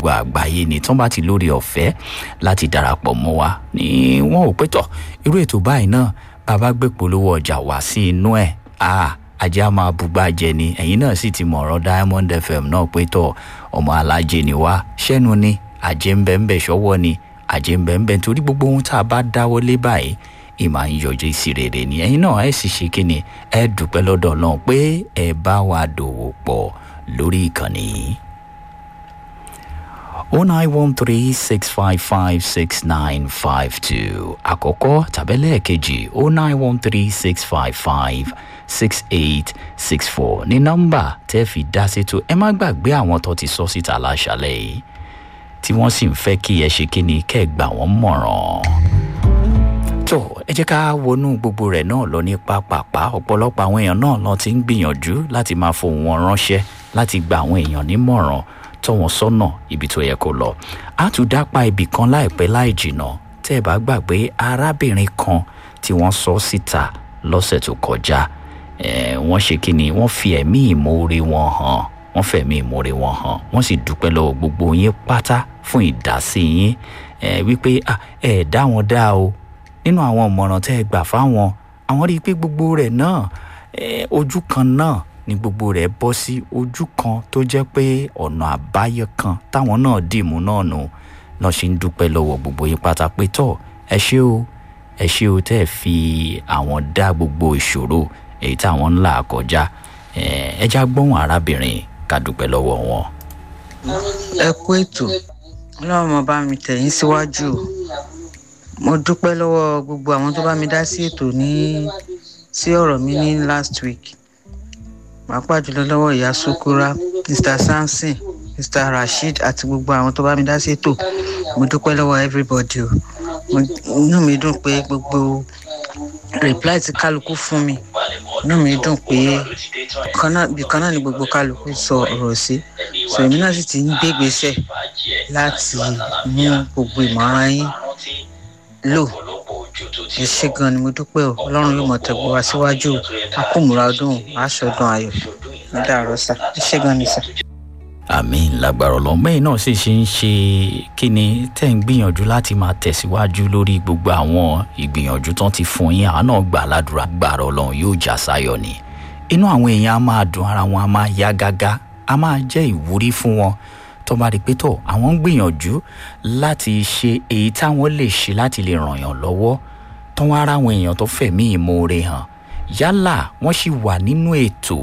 gbogbo àgbáyé ni tí wọ́n bá ti lórí ọ̀fẹ́ láti darapọ̀ mọ́ wa ni wọ́n ò pẹ́tọ̀ irú ètò báyìí náà bàbá gbé polówó ọjà wá sí inú ẹ̀ ah ajé a máa bugbá jẹ ni ẹ̀yin náà sì ti mọ̀ ọ̀rọ̀ diamond fm náà pẹ́tọ̀ ọmọ alájẹ ni wá ṣẹ́nu ni àjẹ́ ń bẹ́ ń bẹ́ ṣọwọ́ ni àjẹ́ ń bẹ́ ń bẹ́ nítorí gbogbo ohun tá a bá dáwọ́ lé báyìí ìmọ̀ à ń yọjú sí rere ni ẹ̀yin náà ẹ̀ sì ṣe kí ni ẹ dúpẹ́ lọ́dọ̀ náà pé ẹ bá wa dòwò pọ̀ lórí ìkànnì yìí. o nine one three six five five six nine five two àkọ́kọ́ tàbẹ́lẹ̀ kejì o nine one three six five five six eight six four ní nọ́mbà tẹ́ fi dá sétò ẹ má gbàgbé àwọn tó ti sọ síta láṣálẹ̀ yìí tí wọ́n sì ń fẹ́ kí ẹ ṣe kí ni kẹ́ ẹ gbà wọ́n mọ̀ràn tó ẹ jẹ́ ká wọnú gbogbo rẹ̀ náà lọ ní pápápá ọ̀pọ̀lọpọ̀ àwọn èèyàn náà lọ ti ń gbìyànjú láti máa fohùn wọn ránṣẹ́ láti gba àwọn èèyàn nímọ̀ràn tọ́ wọn sọ́nà ibi tó yẹ kó lọ. a tún dápa ibì kan láìpẹ́ láì jìnà tẹ́ ẹ bá gbàgbé arábìnrin kan tí wọ́n sọ síta lọ́sẹ̀ tó kọjá wọ́n ṣe kí ni wọ́n fi ẹ̀mí ìmoore wọn hàn wọ́n fẹ̀mí ìmoore wọn hàn wọ́n sì dúpẹ́ lọ́wọ́ gbogbo yín pátá fún ìdásí yín wípé ẹ dá wọn dá o nínú àwọn ìmọ̀ràn tẹ́ ẹ gbà fáwọn àwọn rí i pé gbogbo rẹ̀ náà ojú kan náà ni gbogbo rẹ̀ bọ́ sí ojú kan tó jẹ́ pé ọ̀nà àbáyọ kan táwọn náà dìmú náà nù lọ́ọ́ ṣe ń dúpẹ́ lọ́wọ́ gbogbo yín pátá pé tọ́ ẹ ṣé o ẹ ṣé o tẹ́ ẹ fi àwọn dá gbogbo ìṣòro èyí táwọn ń là kọjá ẹ já gbóhùn arábìnrin ká dúpẹ́ lọ́wọ́ wọn. ẹ kú ètò ọlọ́run mo bá mi tẹ̀yìn síwájú o mo dúpẹ́ lọ́wọ́ gbogbo àwọn tó bá mi dá sí ètò ní sí ọ̀rọ̀ mi ní last week pàápàá jùlọ lọ́wọ́ ìyá sukura mr samson mr rasheed àti gbogbo àwọn tó bá mi dá sí ètò mo dúpẹ́ lọ́wọ́ everybody o inú mi dùn pé gbogbo reply tí kálukú fún mi inú mi dùn pé bìkan náà ni gbogbo kálukú sọ ọ̀rọ̀ sí so èmi náà sì ti ń gbé ìgbésẹ̀ láti mú gbogbo ìmọ̀ràn yín lò ẹ ṣe gan ni mo dúpẹ́ o ọlọ́run yóò mọ̀ tẹ̀gbọ́ wá síwájú akómùra ọdún aṣọ́dún ayọ̀ ní dàrọ́ sá ẹ ṣe gan ni sá. àmì lágbára ọlọmọ yìí náà sì ṣe ń ṣe kí ni tẹ́ ń gbìyànjú láti máa tẹ̀síwájú lórí gbogbo àwọn ìgbìyànjú tán ti fún yín àwọn náà gbà ládùúrà gbàrà ọlọ́run yóò já sáyọ̀ ni inú àwọn èèyàn á máa dùn ara wọn á máa yá gágá á máa jẹ́ ìwúrí fún wọn tó bá rí i pé tó àwọn ń gbìyànjú láti ṣe èyí táwọn lè ṣe láti lè ràn yàn lọ́wọ́ tó wá ara àwọn èèyàn tó fẹ̀mí ìmoore hàn yálà wọ́n sì wà nínú ètò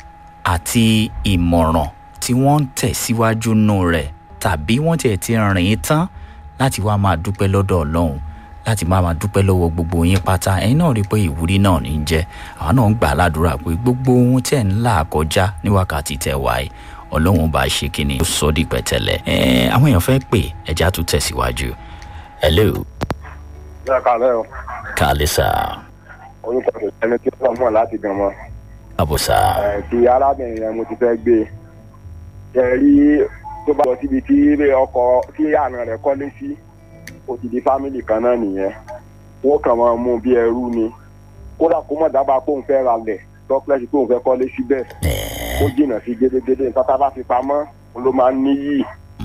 àti ìmọ̀ràn tí wọ́n ń tẹ̀síwájú nù rẹ̀ tàbí wọ́n tiẹ̀ ti rìn tán láti wá máa dúpẹ́ lọ́dọ̀ ọlọ́run láti máa máa dúpẹ́ lọ́wọ́ gbogbo yín pátá ẹ̀yin náà rí i pé ìwúrí náà ní í jẹ́ àwọn náà ń gbà ládùúrà pé gbogbo ohun tẹ̀ ń là kọjá ní wákàtí tẹ̀ wáyé ọlọ́run bá ṣe kí ni ó sọ di pẹ̀tẹ́lẹ̀ ẹ̀ àwọn èèyàn fẹ́ pè ẹja tó tẹ̀síwájú. hello. ṣé ẹ kàlẹ́ o. kàlẹ́ sà. orúkọ mi ẹni tí wọ́n mọ̀ láti gan mọ́. àbùsà. ẹ ti arábìnrin yẹn mo ti fẹ́ gbé ẹ rí tó bá lọ síbi tí ọkọ tí àna rẹ̀ kọ́lé sí ó ti di fámìlì kan náà nìyẹn wọ́n kàn máa mú bí ẹrú ni kódà kó mọ̀ dábàá kóun fẹ́ ra lẹ̀ tọ́pẹ́sì kóun fẹ́ kọ́lé síbẹ̀ ó jìnnà sí gédégédé nǹkan tá a bá fi pamọ́ ló máa ń níyì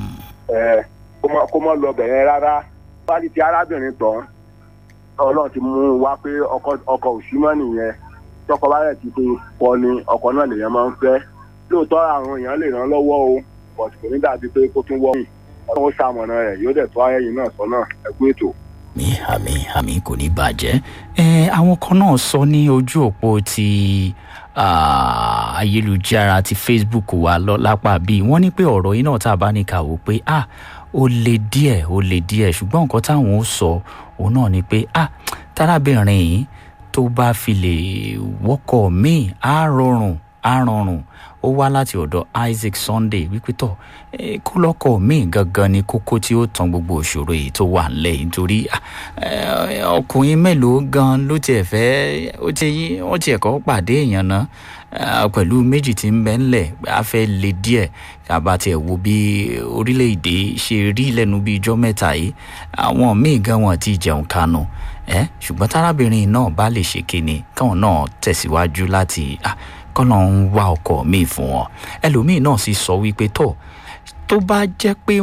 kó mọ́ lọ bẹ̀rẹ̀ rárá bá ti ti arábìnrin tán ọlọ́run ti mú un wá pé ọkọ òsímọ́ nìyẹn tọkọ bá rẹ̀ ti fi kọ ni ọkọ náà lèèyàn máa ń fẹ́ lóòótọ́ àwọn èèyàn lè ràn lọ́wọ́ o bọ̀t kò ní dàbí pé kó tún wọ́ọ̀mù ọlọ́run ó ṣàmọ̀nà rẹ̀ yóò dẹ̀ tó ayẹyìn náà sọ́nà ẹ̀kú ètò. mi àmì àmì kò ní bàjẹ́ ẹ àwọn kan náà sọ ní ojú òpó ti ayélujára ti facebook wa lọ lápá bíi wọ́n ní pé ọ̀rọ̀ yìí náà tá a bá ní ká wò pé ah ó le díẹ̀ ó le díẹ̀ ṣùgbọ́n nǹkan táwọn ó sọ òun náà ni pé ah tárábìnrin yìí tó bá fi lè wọ́kọ̀ míì á rọrùn á rọrùn ó wá láti ọ̀dọ̀ isaac sunday wípé tọ̀ kó lọ́kọ̀ míì gangan ni kókó tí ó tan gbogbo òṣòro yìí tó wà nílẹ̀ yìí nítorí ọkùnrin mélòó gan ló tiẹ̀ fẹ́ ó ti wọ́n tiẹ̀ kọ́ pàdé èèyàn náà pẹ̀lú méjì tí ń bẹ́ ńlẹ̀ a fẹ́ le díẹ̀ àbá tiẹ̀ wo bí orílẹ̀-èdè ṣe rí lẹ́nu bí ijọ́ mẹ́ta yìí àwọn míì gan wọn ti jẹun kanu ẹ ṣùgbọ́n tárábìnrin náà bá lè ṣe kíni káwọn náà tẹ̀síwájú láti kọ́nà ń wá ọkọ̀ míì fún wọn ẹlòmíì náà sì sọ wípé tó tó bá jẹ́ pé